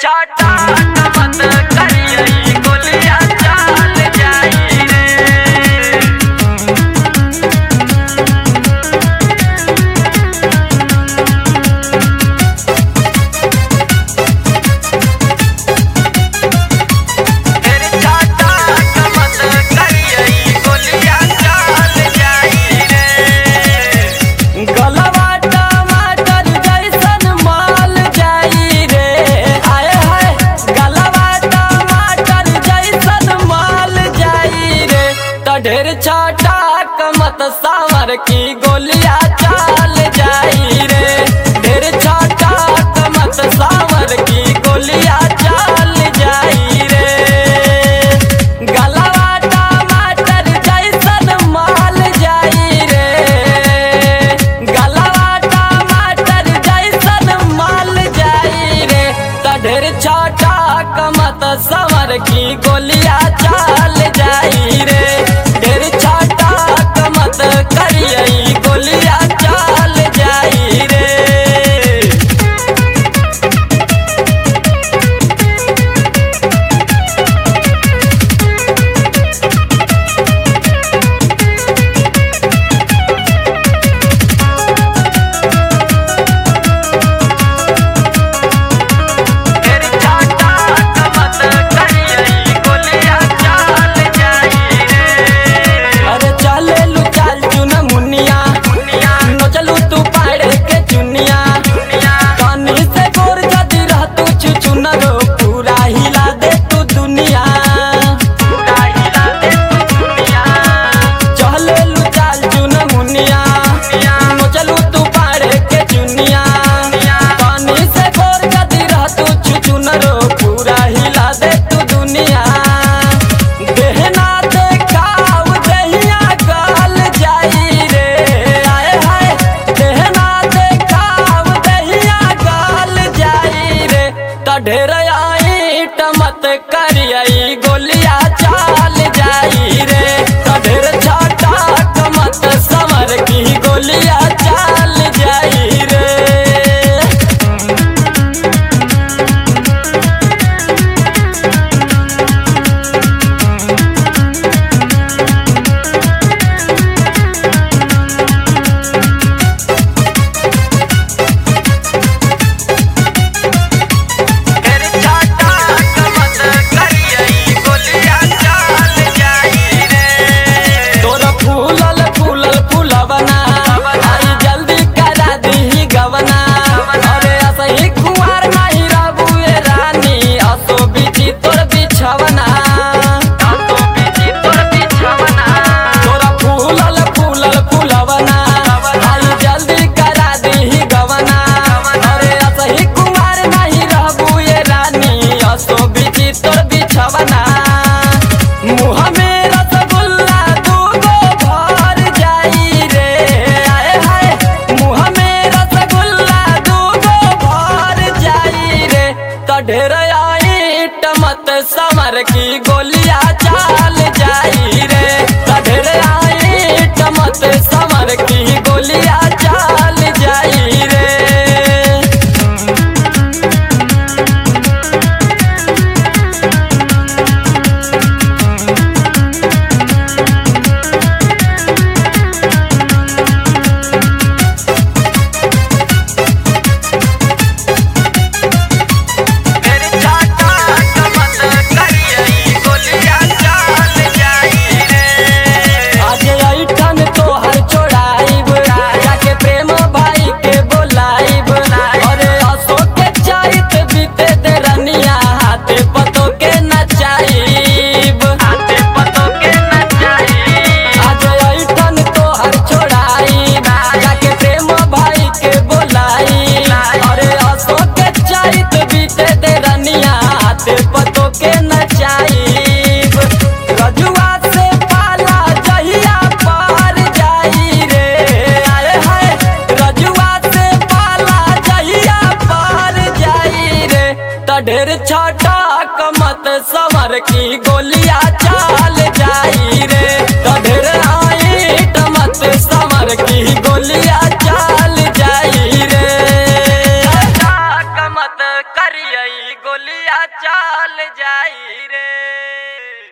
चाटा मत करिए गोलियां चाल जाई रे तेरे चाटा मत करिए गोलियां चाल जाई रे गलवा टमाटर जैसन माल जाई रे आए हाय गलवा टमाटर जैसन माल जाई रे त ढेर छाटा कमत सावर की गोलियां चाल जाई रे ढेर छाटा कमत सावर की गोलियां चाल जाई रे गलवा टमाटर जैसन माल जाई रे गलवा टमाटर जैसन माल जाई रे त ढेर छाटा कमत समर की गोलियां चाल जाई रे ढेर छाटा कमत करिए गोलियां चाल जाई रे तेरे चाटा मत करिए गोलियां चाल जाई रे अरे चले लू चाल चुन मुनिया नो चलू तू पाड़े के चुनिया कानी से गोर जदी रह तू चुचुन रो पूरा हिला दे तू दुनिया पूरा हिला दे तू दुनिया चले लू चाल चुन मुनिया नो चलू तू पाड़े के चुनिया कानी से गोर जदी रह तू चुचुन रो पूरा हिला दे तू दुनिया देहना देखाव दहिया गाल जाई रे आए हाय देहना देखाव दहिया गाल जाई रे त ढेर आई टमत करियई गोलियां चाल जाई रे त ढेर छाटा कमत समर की गोलियां चाल जाई रे तेरे चाटा मत करिए गोलियां चाल जाई रे तोरा फूलल फूलल फूलवना आई जल्दी करा दीही गवना अरे असही कुंवर नाही रहबुए रानी असो बिची तोर बिछवना तो बिची तोर बिछवना तोरा फूलल फूलल फूलवना आई जल्दी करा दीही गवना अरे असही कुंवर नाही रहबुए रानी असो बिची तोर बिछवना मुँह में रसगुल्ला दूगो भर जाई रे आए हाय मुँह में रसगुल्ला दूगो भर जाई रे त ढेर आई टमत समर की गोलियां चाल जाई रे त ढेर आई टमत समर की गोलियां चाल जाई रे तेरे चाटा मत करिए गोलियां चाल जाई रे आज ऐठन तोहर छोड़ाइब जाके प्रेम भाई के बोलाइब अरे अशोक के चाहत बीते दे रनिया हाथे पतो के नचाइब हाथे पतो के नचाई आज ऐठन तोहर छोड़ाइब जाके प्रेम भाई के बोलाइब अरे अशोक के चाहत बीते दे रनिया हाथे पतो के नचाइब रजुआ से पाला जहिया पार जाई रे आए हाय रजुआ से पाला जहिया पार जाई रे त ढेर छाटा कमत समर की गोलियां चाल जाई रे त ढेर आई टमत समर की गोलियां चाल जाई रे चाटा मत करिए गोलियां चल जाई रे